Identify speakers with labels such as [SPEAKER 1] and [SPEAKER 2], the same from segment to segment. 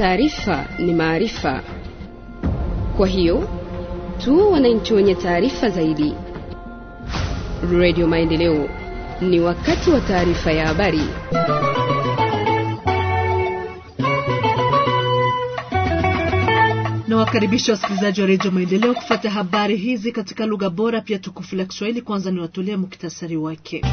[SPEAKER 1] taarifa ni maarifa. Kwa hiyo tuwe wananchi wenye taarifa zaidi. Radio Maendeleo, ni wakati wa taarifa ya habari.
[SPEAKER 2] Nawakaribisha wasikilizaji wa redio Maendeleo kufuata habari hizi katika lugha bora pia tukufu la Kiswahili. Kwanza niwatolee muktasari wake.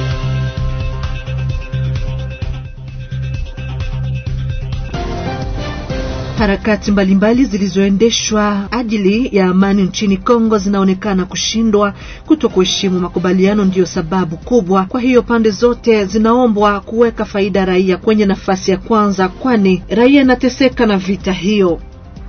[SPEAKER 2] Harakati mbalimbali zilizoendeshwa ajili ya amani nchini Kongo zinaonekana kushindwa. Kuto kuheshimu makubaliano ndiyo sababu kubwa. Kwa hiyo pande zote zinaombwa kuweka faida raia kwenye nafasi ya kwanza, kwani raia inateseka na vita hiyo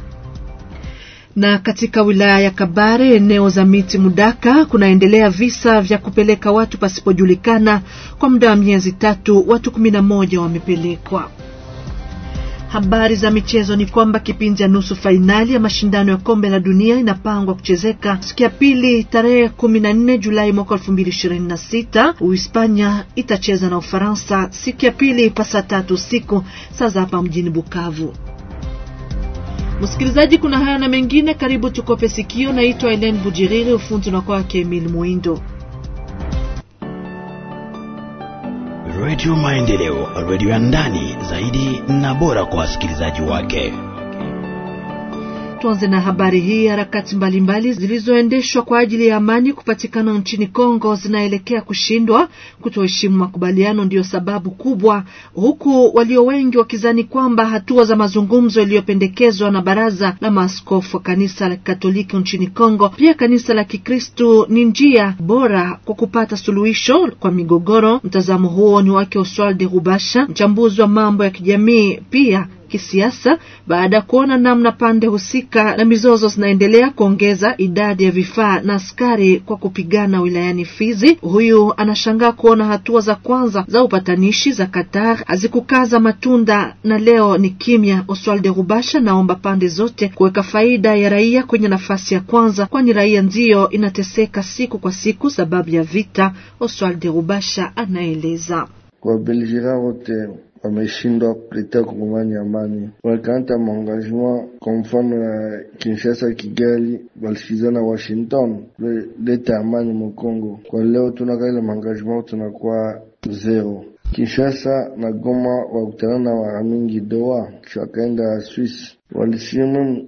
[SPEAKER 2] na katika wilaya ya Kabare eneo za miti Mudaka kunaendelea visa vya kupeleka watu pasipojulikana. Kwa muda wa miezi tatu watu kumi na moja wamepelekwa. Habari za michezo ni kwamba kipindi ya nusu fainali ya mashindano ya kombe la dunia inapangwa kuchezeka siku ya pili tarehe kumi na nne Julai mwaka elfu mbili ishirini na sita. Uhispania itacheza na Ufaransa siku ya pili pa saa tatu usiku saa za hapa mjini Bukavu. Msikilizaji, kuna haya na mengine, karibu tukope sikio. Naitwa Elen Bujiriri, ufundi na kwake Emil Mwindo.
[SPEAKER 3] Radio Maendeleo, radio ya ndani zaidi na bora kwa wasikilizaji wake.
[SPEAKER 2] Tuanze na habari hii. Harakati mbalimbali zilizoendeshwa kwa ajili ya amani kupatikana nchini Kongo zinaelekea kushindwa. Kutoheshimu makubaliano ndiyo sababu kubwa, huku walio wengi wakizani kwamba hatua za mazungumzo yaliyopendekezwa na baraza la maaskofu wa kanisa la Katoliki nchini Kongo, pia kanisa la Kikristu, ni njia bora kwa kupata suluhisho kwa migogoro. Mtazamo huo ni wake Oswald de Rubasha, mchambuzi wa mambo ya kijamii pia kisiasa baada ya kuona namna pande husika na mizozo zinaendelea kuongeza idadi ya vifaa na askari kwa kupigana wilayani Fizi. Huyu anashangaa kuona hatua za kwanza za upatanishi za Qatar hazikukaza matunda na leo ni kimya. Oswald Rubasha naomba pande zote kuweka faida ya raia kwenye nafasi ya kwanza, kwani raia ndiyo inateseka siku kwa siku sababu ya vita. Oswald Rubasha anaeleza
[SPEAKER 4] Wabelgika wote wameshindwa kuletea kongomani amani, walikanta maengagement kwa mfano ya Kinshasa, Kigali, walisikizana Washington kuleta amani Mokongo. Kwa leo tunaka ile maengagement tunakuwa zero. Kinshasa na Goma wakutana na mara mingi Doha, kisha wakaenda Swiss, walisimu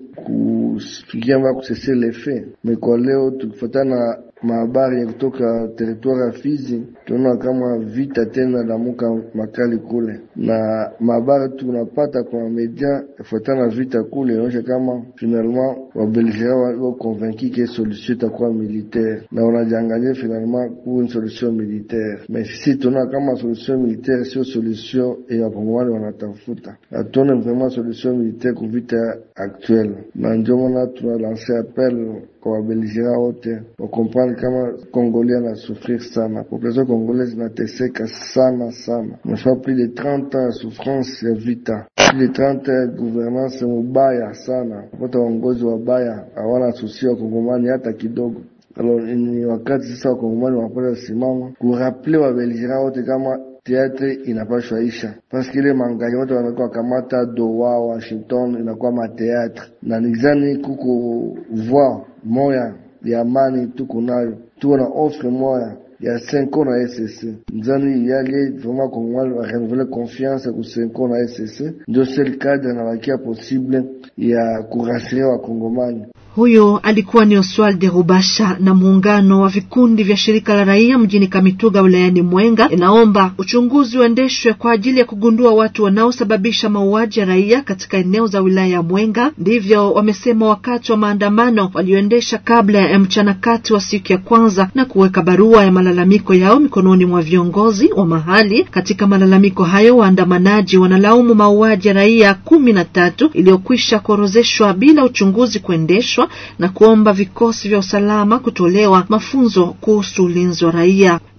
[SPEAKER 4] kufikia mba kusese lefe me. Kwa leo tukifatana mahabari ya kutoka teritwari ya Fizi tunaona kama vita tena lamuka makali kule, na mahabari tunapata kwa media yafuatana vita kule inaonyesha kama finalement wabelgera wao convaincu ke solution itakuwa militaire, na wanajiangalia finalement ku une solution militaire. Mais sisi tunaona kama solution militaire sio solution ya wakongomani wanatafuta, hatuone vraiment solution militaire ku vita actuelle, na ndio maana tunalanse appel kwa wabelgera wote wakomprendre kama Kongolia na souffrir sana, population congolaise inateseka sana sana, nasha plus de 30 ans ya souffrance ya vita, plus de 30 ans ya gouvernance mubaya sana, kupata waongozi wabaya, hawana susi wa kongomani hata kidogo. Alors ni wakati sasa wakongomani wanapata simama kuraple wabelgera wote kama teatre inapashwa isha paske ile mangaji wote wanakuwa kamata Doha, Washington inakuwa mateatre na nizani kuko voir moya ya amani tuko nayo, tuko na offre moya ya senko na SSC nzani yale vraiment kongomani wa renouveler confiance ku senko na SSC ndio sel cadre na wakia possible ya kurasiria wakongomani.
[SPEAKER 2] Huyo alikuwa ni Oswald Rubasha. Na muungano wa vikundi vya shirika la raia mjini Kamituga wilayani Mwenga inaomba uchunguzi uendeshwe kwa ajili ya kugundua watu wanaosababisha mauaji ya raia katika eneo za wilaya ya Mwenga. Ndivyo wamesema wakati wa maandamano walioendesha kabla ya mchana kati wa siku ya kwanza, na kuweka barua ya malalamiko yao mikononi mwa viongozi wa mahali. Katika malalamiko hayo, waandamanaji wanalaumu mauaji ya raia kumi na tatu iliyokwisha kuorozeshwa bila uchunguzi kuendeshwa na kuomba vikosi vya usalama kutolewa mafunzo kuhusu ulinzi wa raia.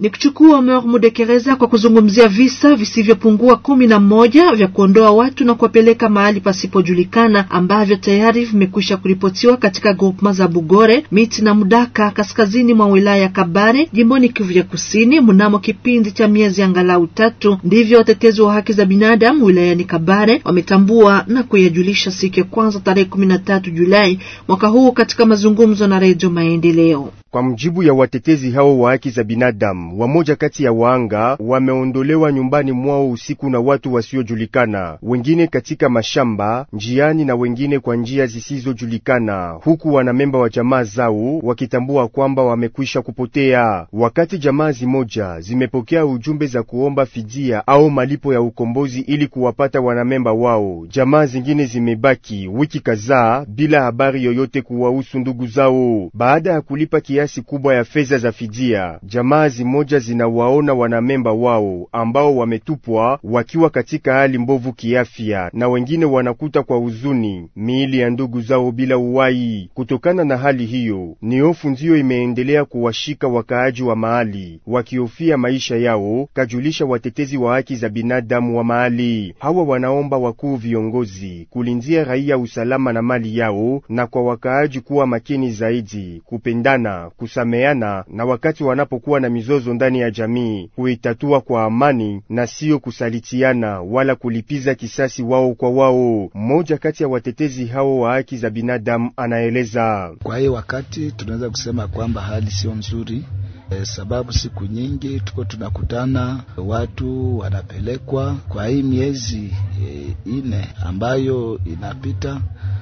[SPEAKER 2] Ni kuchukua Omer Mudekereza kwa kuzungumzia visa visivyopungua kumi na moja vya kuondoa watu na kuwapeleka mahali pasipojulikana ambavyo tayari vimekwisha kuripotiwa katika grupma za Bugore, Miti na Mudaka kaskazini mwa wilaya ya Kabare jimboni Kivu ya Kusini mnamo kipindi cha miezi angalau tatu. Ndivyo watetezi wa haki za binadamu wilayani Kabare wametambua na kuyajulisha siku ya kwanza tarehe kumi na tatu Julai mwaka huu katika mazungumzo na Redio Maendeleo.
[SPEAKER 5] Kwa mjibu ya watetezi hao wa haki za binadamu, wamoja kati ya waanga wameondolewa nyumbani mwao usiku na watu wasiojulikana, wengine katika mashamba, njiani na wengine kwa njia zisizojulikana, huku wanamemba wa jamaa zao wakitambua kwamba wamekwisha kupotea. Wakati jamaa zimoja zimepokea ujumbe za kuomba fidia au malipo ya ukombozi ili kuwapata wanamemba wao, jamaa zingine zimebaki wiki kadhaa bila habari yoyote kuwahusu ndugu zao. Baada ya kulipa kiasi kubwa ya fedha za fidia, jamaa zimoja zinawaona wanamemba wao ambao wametupwa wakiwa katika hali mbovu kiafya, na wengine wanakuta kwa huzuni miili ya ndugu zao bila uwai. Kutokana na hali hiyo, ni hofu ndiyo imeendelea kuwashika wakaaji wa mahali, wakihofia maisha yao, kajulisha watetezi wa haki za binadamu wa mahali. Hawa wanaomba wakuu viongozi kulindia raia usalama na mali yao, na kwa wakaaji kuwa makini zaidi, kupendana kusameana na wakati wanapokuwa na mizozo ndani ya jamii kuitatua kwa amani na siyo kusalitiana wala kulipiza kisasi wao kwa wao. Mmoja kati ya watetezi hao wa haki za binadamu anaeleza.
[SPEAKER 6] Kwa hiyo wakati tunaweza kusema kwamba hali sio nzuri e, sababu siku nyingi tuko tunakutana watu wanapelekwa kwa hii miezi e, ine ambayo inapita,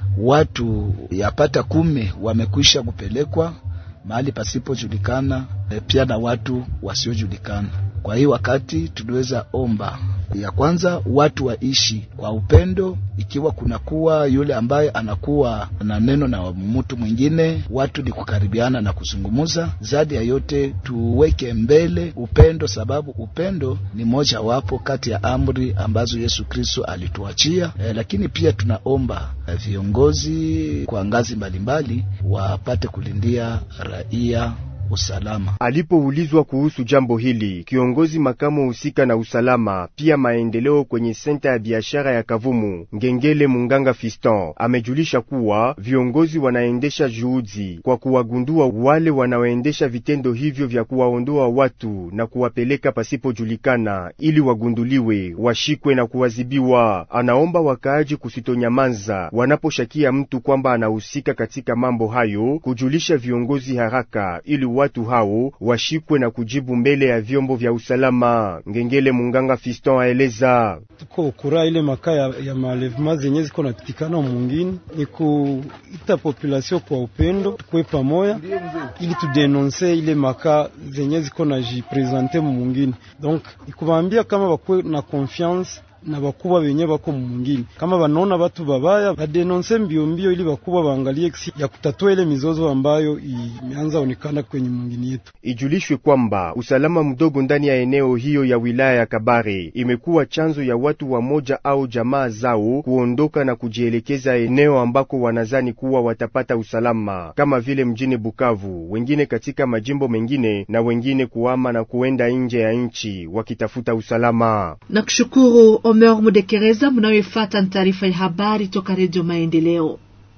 [SPEAKER 6] watu yapata kumi wamekwisha kupelekwa mahali pasipojulikana, e, pia na watu wasiojulikana. Kwa hii wakati tuliweza omba ya kwanza watu waishi kwa upendo, ikiwa kunakuwa yule ambaye anakuwa na neno na mtu mwingine, watu ni kukaribiana na kuzungumuza. Zaidi ya yote tuweke mbele upendo, sababu upendo ni moja wapo kati ya amri ambazo Yesu Kristo alituachia. E, lakini pia tunaomba e, viongozi kwa ngazi mbalimbali wapate kulindia raia usalama.
[SPEAKER 5] Alipoulizwa kuhusu jambo hili, kiongozi makamu husika na usalama pia maendeleo kwenye senta ya biashara ya Kavumu, Ngengele Munganga Fiston, amejulisha kuwa viongozi wanaendesha juhudi kwa kuwagundua wale wanaoendesha vitendo hivyo vya kuwaondoa watu na kuwapeleka pasipojulikana, ili wagunduliwe, washikwe na kuwazibiwa. Anaomba wakaaji kusitonyamaza wanaposhakia mtu kwamba anahusika katika mambo hayo, kujulisha viongozi haraka ili watu hao washikwe na kujibu mbele ya vyombo vya usalama. Ngengele Munganga Fiston aeleza
[SPEAKER 7] tuko kura ile makaa ya, ya malevema zenye ziko napitikana mwingine ni kuita population kwa upendo, tukwe pamoya ili tudenonse ile makaa zenye ziko na jipresente mwingine, donc ikubaambia kama bakwe na confiance na bakubwa benye bako mumungini kama banaona batu babaya badenonse mbio mbio, ili bakubwa baangalie kisi ya kutatua ile mizozo ambayo imeanza onekana kwenye mungini yetu.
[SPEAKER 5] Ijulishwe kwamba usalama mdogo ndani ya eneo hiyo ya wilaya ya Kabare imekuwa chanzo ya watu wamoja au jamaa zao kuondoka na kujielekeza eneo ambako wanazani kuwa watapata usalama, kama vile mjini Bukavu, wengine katika majimbo mengine, na wengine kuama na kuenda nje ya nchi wakitafuta usalama.
[SPEAKER 2] Nakushukuru Omer Mudekereza. Mnayoifuata ni taarifa ya habari toka Redio Maendeleo.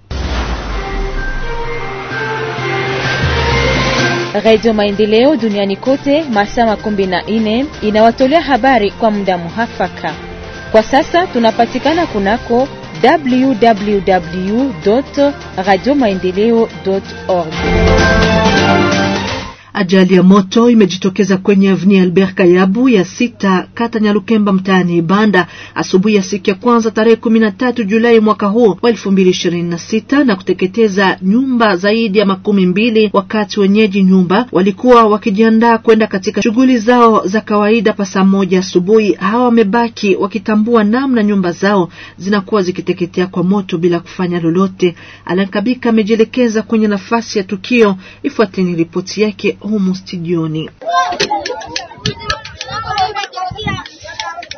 [SPEAKER 8] Radio Maendeleo duniani kote masaa makumi na nne inawatolea habari kwa muda muhafaka. Kwa sasa tunapatikana kunako www radio maendeleo org.
[SPEAKER 2] Ajali ya moto imejitokeza kwenye avni Albert Kayabu ya sita kata Nyalukemba mtaani Ibanda asubuhi ya siku ya kwanza tarehe kumi na tatu Julai mwaka huu wa elfu mbili ishirini na sita na kuteketeza nyumba zaidi ya makumi mbili wakati wenyeji nyumba walikuwa wakijiandaa kwenda katika shughuli zao za kawaida pa saa moja asubuhi. Hawa wamebaki wakitambua namna nyumba zao zinakuwa zikiteketea kwa moto bila kufanya lolote. Alankabika amejielekeza kwenye nafasi ya tukio. Ifuateni ripoti yake humu studioni.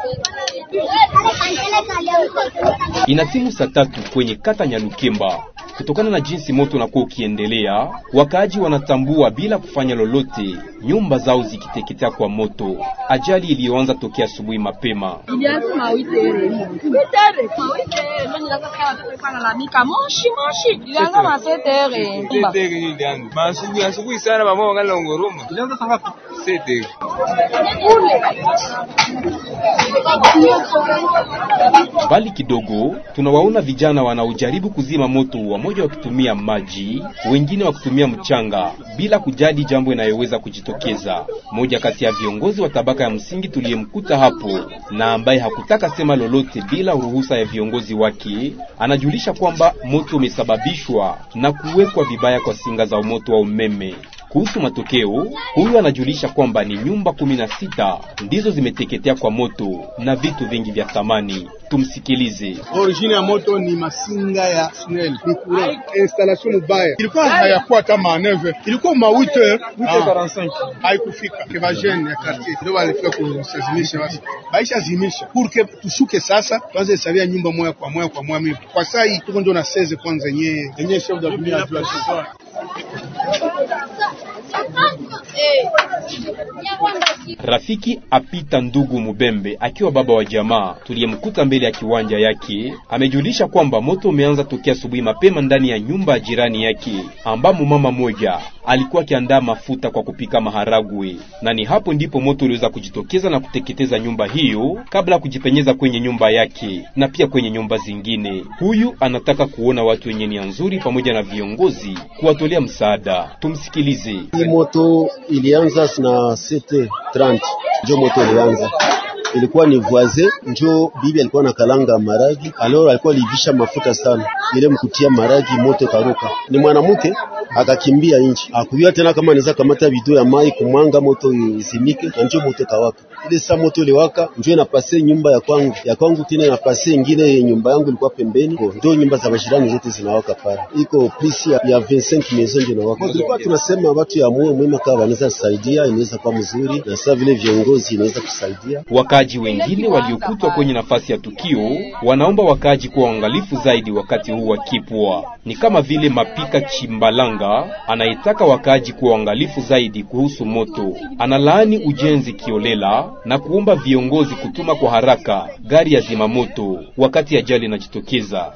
[SPEAKER 9] Inatimu saa tatu kwenye kata Nyalukemba. Kutokana na jinsi moto unakuwa ukiendelea, wakaaji wanatambua bila kufanya lolote, nyumba zao zikiteketea kwa moto. Ajali iliyoanza tokea asubuhi mapema.
[SPEAKER 10] asubuhi sana mama wangali ngoroma ilianza saa ngapi? Sete.
[SPEAKER 9] Mbali kidogo tunawaona vijana wanaojaribu kuzima moto, wamoja wakitumia maji, wengine wakitumia mchanga, bila kujali jambo inayoweza kujitokeza. Mmoja kati ya viongozi wa tabaka ya msingi tuliyemkuta hapo na ambaye hakutaka sema lolote bila ruhusa ya viongozi wake, anajulisha kwamba moto umesababishwa na kuwekwa vibaya kwa singa za moto wa umeme. Kuhusu matokeo, huyu anajulisha kwamba ni nyumba kumi na sita ndizo zimeteketea kwa moto na vitu vingi vya thamani. Tumsikilize.
[SPEAKER 11] Origine ya moto ni masinga ya SNEL, ni courant installation mubaya, ilikuwa hayakuwa hata maneve, ilikuwa ma 8h 8h45 haikufika kevajene ya quartier ndio walifika kusazimisha, basi baisha zimisha pour que tushuke sasa, tuanze hesabia nyumba moja kwa moja kwa moja. Mimi kwa saa hii tuko ndio na 16 kwanza yenyewe yenyewe chef de dunia ajua
[SPEAKER 9] Rafiki apita ndugu Mubembe akiwa baba wa jamaa tuliyemkuta mbele ya kiwanja yake amejulisha kwamba moto umeanza tokea asubuhi mapema ndani ya nyumba ya jirani yake ambamo mama moja alikuwa akiandaa mafuta kwa kupika maharagwe, na ni hapo ndipo moto uliweza kujitokeza na kuteketeza nyumba hiyo kabla ya kujipenyeza kwenye nyumba yake na pia kwenye nyumba zingine. Huyu anataka kuona watu wenye nia nzuri pamoja na viongozi kuwatolea msaada. Tumsikilize.
[SPEAKER 12] Hii moto ilianza na 7:30 njo moto ilianza ilikuwa ni voisin njo bibi alikuwa na kalanga maragi, alors alikuwa alivisha mafuta sana, ile mkutia maragi moto karuka. Ni mwanamke akakimbia nchi, akujua tena kama anaweza kamata bido ya mai kumwanga moto isimike, na njo moto kawaka. Ile saa moto iliwaka, njo inapase nyumba ya kwangu ya kwangu, tena inapase ingine nyumba yangu ilikuwa pembeni, ndio nyumba za majirani zote zinawaka pale, iko plus ya, ya 25 maison ndio inawaka. Tulikuwa tunasema watu ya moyo mwema kama wanaweza kusaidia, inaweza kuwa mzuri, na sasa vile viongozi inaweza kusaidia
[SPEAKER 9] Wakaaji wengine waliokutwa kwenye nafasi ya tukio wanaomba wakaaji kuwa waangalifu zaidi wakati huu wa kipwa. Ni kama vile Mapika Chimbalanga anayetaka wakaaji kuwa waangalifu zaidi kuhusu moto. Analaani ujenzi kiolela na kuomba viongozi kutuma kwa haraka gari ya zimamoto wakati ajali inajitokeza.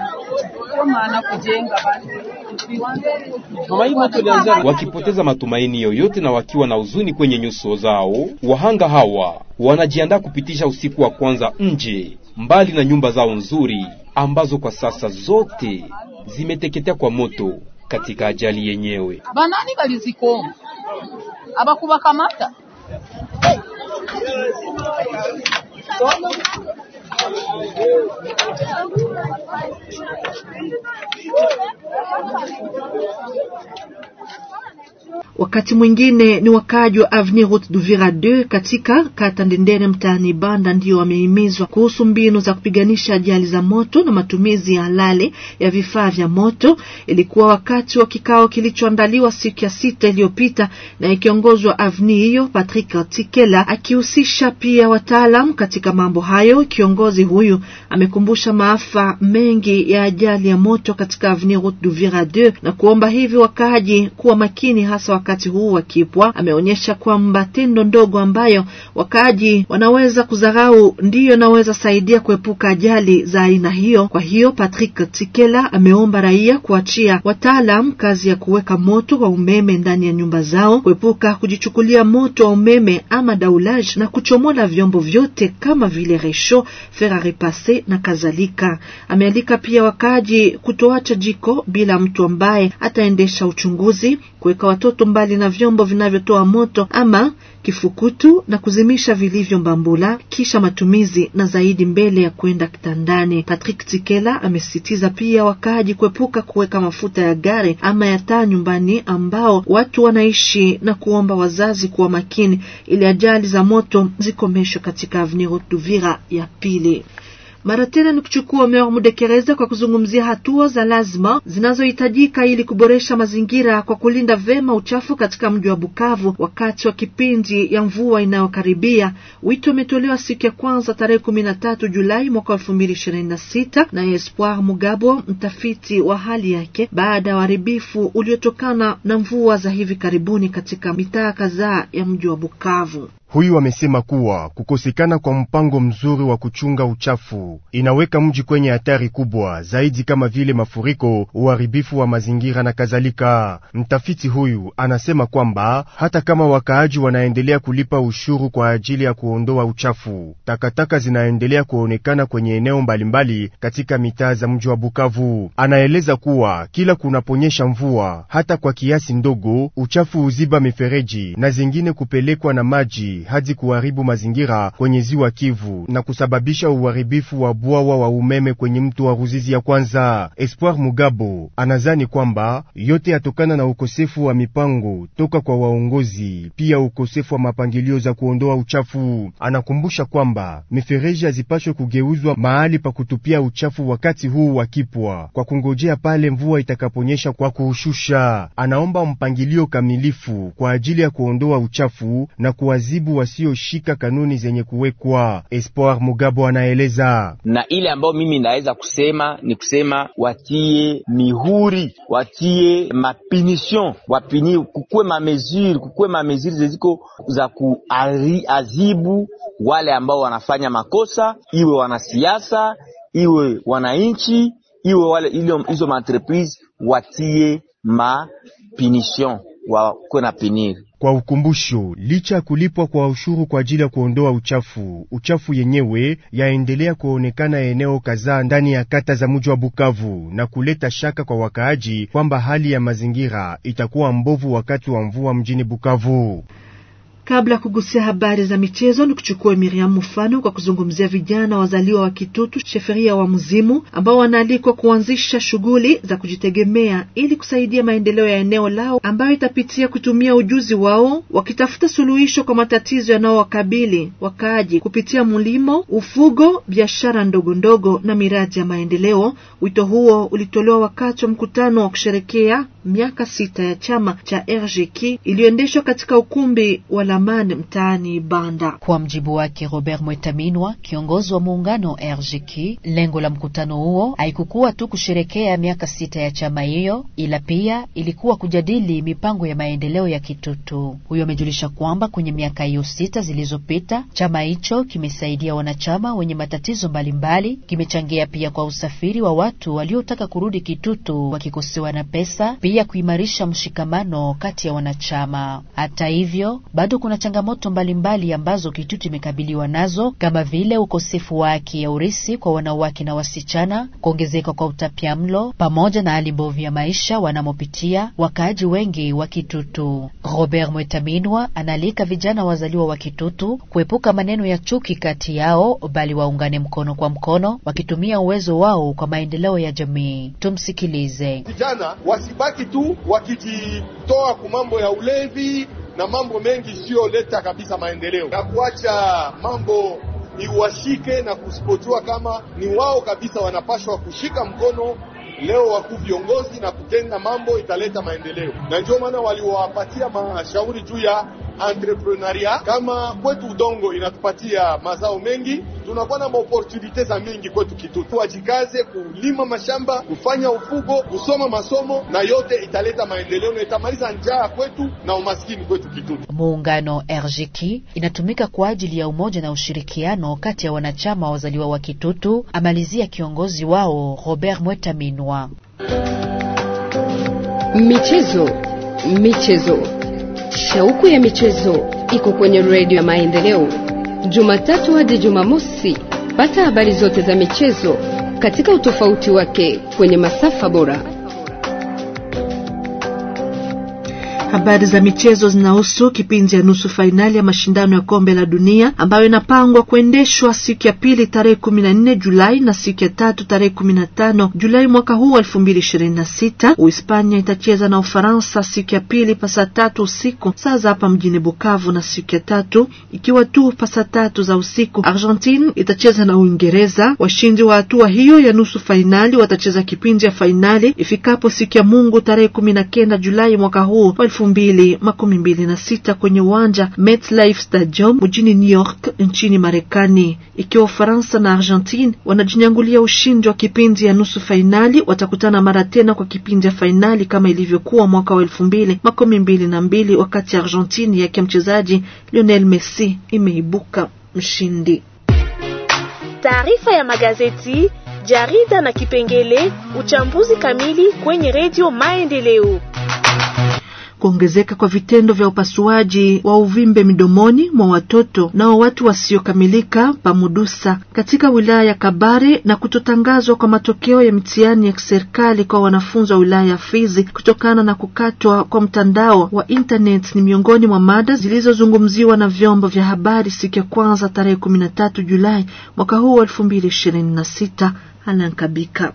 [SPEAKER 9] Wakipoteza matumaini yoyote na wakiwa na huzuni kwenye nyuso zao, wahanga hawa wanajiandaa kupitisha usiku wa kwanza nje, mbali na nyumba zao nzuri ambazo kwa sasa zote zimeteketea kwa moto katika ajali yenyewe.
[SPEAKER 13] banani balizikonga abakubakamata
[SPEAKER 2] Wakati mwingine ni wakaaji wa Avenue Route d'Uvira 2 katika kata Ndendere mtaani Banda ndio wamehimizwa kuhusu mbinu za kupiganisha ajali za moto na matumizi ya halali ya vifaa vya moto. Ilikuwa wakati wa kikao kilichoandaliwa siku ya sita iliyopita na ikiongozwa Avenue hiyo Patrick Tikela akihusisha pia wataalam katika mambo hayo. Kiongozi huyu amekumbusha maafa mengi ya ajali ya moto katika Avenue Route d'Uvira 2 na kuomba hivi wakaaji kuwa makini hasa wakati huu wa kipwa. Ameonyesha kwamba tendo ndogo ambayo wakaaji wanaweza kudharau ndiyo inaweza saidia kuepuka ajali za aina hiyo. Kwa hiyo Patrick Tikela ameomba raia kuachia wataalam kazi ya kuweka moto wa umeme ndani ya nyumba zao, kuepuka kujichukulia moto wa umeme ama daulage na kuchomola vyombo vyote kama vile resho, fer a repasser na kadhalika. Amealika pia wakaaji kutoacha jiko bila mtu ambaye ataendesha uchunguzi, kuweka watoto mbali na vyombo vinavyotoa moto ama kifukutu na kuzimisha vilivyo mbambula kisha matumizi na zaidi mbele ya kwenda kitandani. Patrick Tikela amesisitiza pia wakaaji kuepuka kuweka mafuta ya gari ama ya taa nyumbani ambao watu wanaishi na kuomba wazazi kuwa makini ili ajali za moto zikomeshwe katika Avenue Route d'Uvira ya pili. Mara tena ni kuchukua Meor Mudekereza kwa kuzungumzia hatua za lazima zinazohitajika ili kuboresha mazingira kwa kulinda vema uchafu katika mji wa Bukavu wakati wa kipindi ya mvua inayokaribia. Wito umetolewa siku ya kwanza tarehe kumi na tatu Julai mwaka elfu mbili ishirini na sita na Espoir Mugabo, mtafiti wa hali yake baada ya uharibifu uliotokana na mvua za hivi karibuni katika mitaa kadhaa ya mji wa Bukavu.
[SPEAKER 5] Huyu amesema kuwa kukosekana kwa mpango mzuri wa kuchunga uchafu inaweka mji kwenye hatari kubwa zaidi, kama vile mafuriko, uharibifu wa mazingira na kadhalika. Mtafiti huyu anasema kwamba hata kama wakaaji wanaendelea kulipa ushuru kwa ajili ya kuondoa uchafu, takataka zinaendelea kuonekana kwenye eneo mbalimbali katika mitaa za mji wa Bukavu. Anaeleza kuwa kila kunaponyesha mvua, hata kwa kiasi ndogo, uchafu huziba mifereji na zingine kupelekwa na maji hadi kuharibu mazingira kwenye ziwa Kivu na kusababisha uharibifu wa bwawa wa umeme kwenye mto wa Ruzizi ya kwanza. Espoir Mugabo anazani kwamba yote yatokana na ukosefu wa mipango toka kwa waongozi, pia ukosefu wa mapangilio za kuondoa uchafu. Anakumbusha kwamba mifereji hazipashwe kugeuzwa mahali pa kutupia uchafu wakati huu wa kipwa, kwa kungojea pale mvua itakaponyesha kwa kuushusha. Anaomba mpangilio kamilifu kwa ajili ya kuondoa uchafu na kuwazibu wasioshika kanuni zenye kuwekwa. Espoir Mugabo anaeleza.
[SPEAKER 10] Na ile ambayo mimi naweza kusema ni kusema watie mihuri, watie mapunition, wapini, kukuwe mamesure, kukuwe mamesure zeziko za kuazibu wale ambao wanafanya makosa, iwe wanasiasa, iwe wananchi, iwe wale hizo maentreprise, watie mapunition, wakuwe na piniri
[SPEAKER 5] kwa ukumbusho, licha ya kulipwa kwa ushuru kwa ajili ya kuondoa uchafu, uchafu yenyewe yaendelea kuonekana eneo kadhaa ndani ya kata za mji wa Bukavu na kuleta shaka kwa wakaaji kwamba hali ya mazingira itakuwa mbovu wakati wa mvua mjini Bukavu.
[SPEAKER 2] Kabla ya kugusia habari za michezo, ni kuchukua Miriam mfano kwa kuzungumzia vijana wazaliwa wa Kitutu sheferia wa Mzimu ambao wanaalikwa kuanzisha shughuli za kujitegemea ili kusaidia maendeleo ya eneo lao ambayo itapitia kutumia ujuzi wao wakitafuta suluhisho kwa matatizo yanayowakabili wakaaji kupitia mlimo, ufugo, biashara ndogo ndogo na miradi ya maendeleo. Wito huo ulitolewa wakati wa mkutano wa kusherekea miaka sita ya chama cha RGK iliyoendeshwa katika ukumbi wa Lamani mtaani Banda.
[SPEAKER 14] Kwa mjibu wake Robert Mwetaminwa, kiongozi wa muungano RGK, lengo la mkutano huo haikukuwa tu kusherekea miaka sita ya chama hiyo, ila pia ilikuwa kujadili mipango ya maendeleo ya Kitutu. Huyo amejulisha kwamba kwenye miaka hiyo sita zilizopita chama hicho kimesaidia wanachama wenye matatizo mbalimbali, kimechangia pia kwa usafiri wa watu waliotaka kurudi Kitutu wakikosewa na pesa, pia kuimarisha mshikamano kati ya wanachama. Hata hivyo bado kuna changamoto mbalimbali mbali ambazo Kitutu imekabiliwa nazo kama vile ukosefu wa haki ya urisi kwa wanawake na wasichana, kuongezeka kwa utapiamlo pamoja na hali mbovu ya maisha wanamopitia wakaaji wengi wa Kitutu. Robert Mwetaminwa analika vijana wazaliwa wa Kitutu kuepuka maneno ya chuki kati yao, bali waungane mkono kwa mkono, wakitumia uwezo wao kwa maendeleo ya jamii. Tumsikilize.
[SPEAKER 15] Vijana wasibaki tu wakijitoa ku mambo ya ulevi na mambo mengi isiyoleta kabisa maendeleo na kuacha mambo iwashike na kusipotiwa kama ni wao kabisa wanapashwa kushika mkono leo wakuu viongozi na kutenda mambo italeta maendeleo, na ndio maana waliwapatia mashauri juu ya entrepreneuria. Kama kwetu udongo inatupatia mazao mengi, tunakuwa na maopportunite za mingi kwetu Kitutu. Wajikaze kulima mashamba, kufanya ufugo, kusoma masomo, na yote italeta maendeleo na itamaliza njaa kwetu na umaskini kwetu Kitutu.
[SPEAKER 14] Muungano RGK inatumika kwa ajili ya umoja na ushirikiano kati ya wanachama wazaliwa wa Kitutu, amalizia kiongozi wao Robert Mwetaminwa.
[SPEAKER 1] Michezo, michezo, shauku ya michezo iko kwenye redio ya Maendeleo, Jumatatu hadi Jumamosi. Pata habari zote za michezo katika utofauti wake kwenye masafa bora.
[SPEAKER 2] Habari za michezo zinahusu kipindi ya nusu fainali ya mashindano ya kombe la dunia ambayo inapangwa kuendeshwa siku ya pili tarehe kumi na nne Julai na siku ya tatu tarehe kumi na tano Julai mwaka huu wa elfu mbili ishirini na sita. Uhispania itacheza na Ufaransa siku ya pili pasa tatu usiku saa za hapa mjini Bukavu, na siku ya tatu ikiwa tu pasa tatu za usiku Argentine itacheza na Uingereza. Washindi wa hatua hiyo ya nusu fainali watacheza kipindi ya fainali ifikapo siku ya Mungu tarehe kumi na kenda Julai mwaka huu wa elfu mbili makumi mbili na sita kwenye uwanja MetLife Stadium mjini New York nchini Marekani. Ikiwa Ufaransa na Argentine wanajinyangulia ushindi wa kipindi ya nusu fainali, watakutana mara tena kwa kipindi ya fainali kama ilivyokuwa mwaka wa elfu mbili makumi mbili na mbili wakati Argentine yake mchezaji Lionel Messi imeibuka mshindi.
[SPEAKER 16] Taarifa ya magazeti, jarida na kipengele uchambuzi kamili kwenye redio Maendeleo.
[SPEAKER 2] Kuongezeka kwa vitendo vya upasuaji wa uvimbe midomoni mwa watoto nao watu wasiokamilika pamudusa katika wilaya ya Kabare na kutotangazwa kwa matokeo ya mitihani ya kiserikali kwa wanafunzi wa wilaya ya Fizi kutokana na kukatwa kwa mtandao wa internet ni miongoni mwa mada zilizozungumziwa na vyombo vya habari siku ya kwanza tarehe kumi na tatu Julai mwaka huu wa elfu mbili ishirini na sita. Anankabika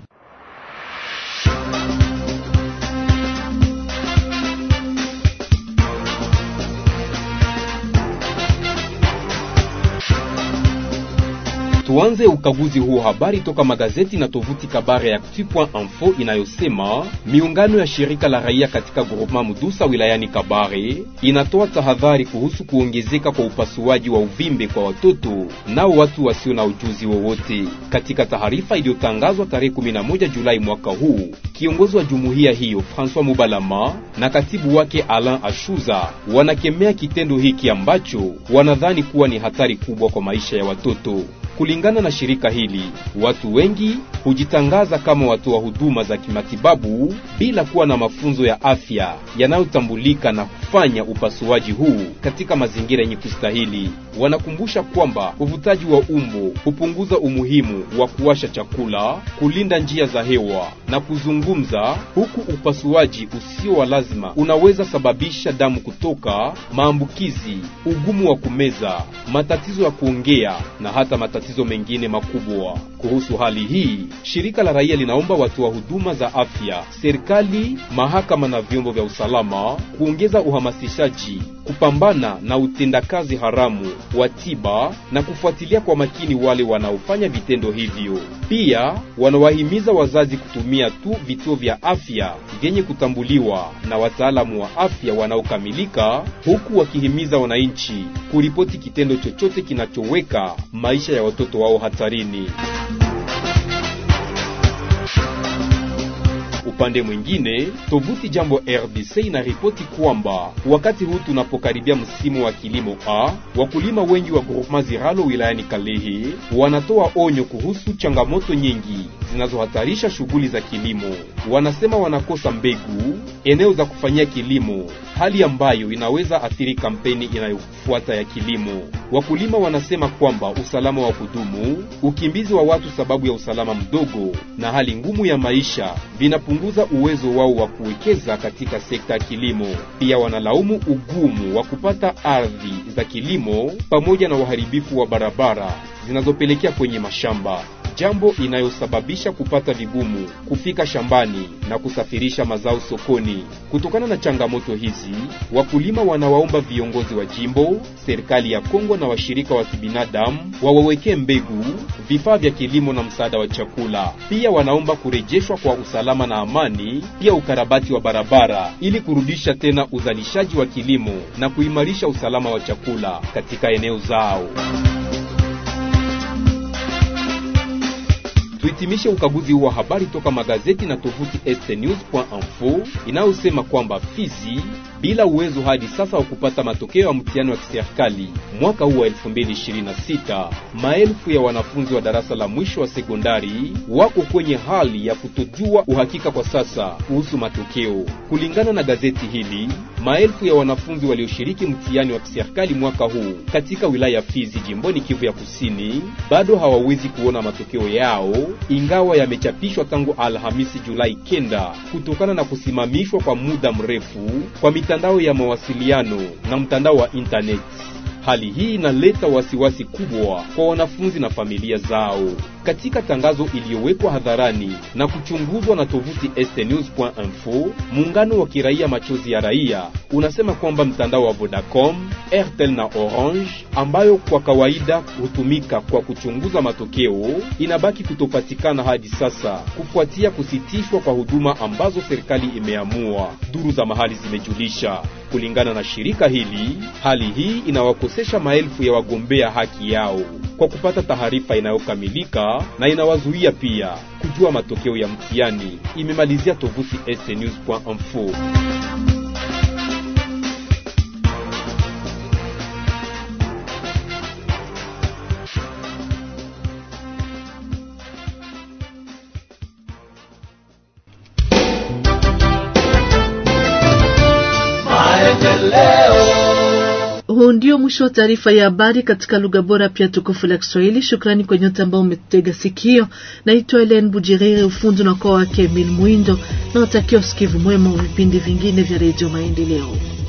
[SPEAKER 9] Tuanze ukaguzi huo habari toka magazeti na tovuti Kabare ya Actu.info inayosema miungano ya shirika la raia katika groupement Mudusa wilayani Kabare inatoa tahadhari kuhusu kuongezeka kwa upasuaji wa uvimbe kwa watoto nao watu wasio na ujuzi wowote. Katika taarifa iliyotangazwa tarehe 11 Julai mwaka huu, kiongozi wa jumuiya hiyo François Mubalama na katibu wake Alain Ashuza wanakemea kitendo hiki ambacho wanadhani kuwa ni hatari kubwa kwa maisha ya watoto. Kulingana na shirika hili, watu wengi hujitangaza kama watoa huduma za kimatibabu bila kuwa na mafunzo ya afya yanayotambulika na kufanya upasuaji huu katika mazingira yenye kustahili. Wanakumbusha kwamba uvutaji wa umbo hupunguza umuhimu wa kuwasha chakula, kulinda njia za hewa na kuzungumza, huku upasuaji usio wa lazima unaweza sababisha damu kutoka, maambukizi, ugumu wa kumeza, matatizo ya kuongea na hata matatizo mengine makubwa. Kuhusu hali hii, shirika la raia linaomba watoa huduma za afya, serikali, mahakama na vyombo vya usalama kuongeza uhamasishaji, kupambana na utendakazi haramu wa tiba na kufuatilia kwa makini wale wanaofanya vitendo hivyo. Pia wanawahimiza wazazi kutumia tu vituo vya afya vyenye kutambuliwa na wataalamu wa afya wanaokamilika, huku wakihimiza wananchi kuripoti kitendo chochote kinachoweka maisha ya watoto wao hatarini. Upande mwingine, tovuti Jambo RDC inaripoti kwamba wakati huu tunapokaribia msimu wa kilimo A, wakulima wengi wa groupement Ziralo wilayani Kalehe wanatoa onyo kuhusu changamoto nyingi zinazohatarisha shughuli za kilimo. Wanasema wanakosa mbegu, eneo za kufanyia kilimo, hali ambayo inaweza athiri kampeni inayofuata ya kilimo. Wakulima wanasema kwamba usalama wa kudumu, ukimbizi wa watu sababu ya usalama mdogo na hali ngumu ya maisha vinapunguza uwezo wao wa kuwekeza katika sekta ya kilimo. Pia wanalaumu ugumu wa kupata ardhi za kilimo pamoja na uharibifu wa barabara zinazopelekea kwenye mashamba jambo inayosababisha kupata vigumu kufika shambani na kusafirisha mazao sokoni. Kutokana na changamoto hizi, wakulima wanawaomba viongozi wa jimbo, serikali ya Kongo na washirika wa kibinadamu wawawekee mbegu, vifaa vya kilimo na msaada wa chakula. Pia wanaomba kurejeshwa kwa usalama na amani, pia ukarabati wa barabara ili kurudisha tena uzalishaji wa kilimo na kuimarisha usalama wa chakula katika eneo zao. Tuhitimishe ukaguzi wa habari toka magazeti na tovuti stnews.info inayosema kwamba Fizi bila uwezo hadi sasa wa kupata matokeo ya mtihani wa kiserikali mwaka huu wa 2026, maelfu ya wanafunzi wa darasa la mwisho wa sekondari wako kwenye hali ya kutojua uhakika kwa sasa kuhusu matokeo. Kulingana na gazeti hili, maelfu ya wanafunzi walioshiriki mtihani wa kiserikali mwaka huu katika wilaya ya Fizi jimboni Kivu ya Kusini bado hawawezi kuona matokeo yao, ingawa yamechapishwa tangu Alhamisi Julai kenda kutokana na kusimamishwa kwa muda mrefu kwa mitandao ya mawasiliano na mtandao wa internet. Hali hii inaleta wasiwasi kubwa kwa wanafunzi na familia zao. Katika tangazo iliyowekwa hadharani na kuchunguzwa na tovuti stnews.info, muungano wa kiraia Machozi ya Raia unasema kwamba mtandao wa Vodacom, Airtel na Orange ambayo kwa kawaida hutumika kwa kuchunguza matokeo inabaki kutopatikana hadi sasa kufuatia kusitishwa kwa huduma ambazo serikali imeamua, duru za mahali zimejulisha. Kulingana na shirika hili, hali hii inawakosesha maelfu ya wagombea haki yao kwa kupata taarifa inayokamilika na inawazuia pia kujua matokeo ya mtihani, imemalizia tovuti stnews.info.
[SPEAKER 2] Huu ndio mwisho wa taarifa ya habari katika lugha bora pia tukufu la Kiswahili. Shukrani kwa nyote ambao umetega sikio. Naitwa Helen Bujiriri, ufundi na kwa wake Emil Mwindo, na watakia usikivu mwema wa vipindi vingine vya Redio Maendeleo.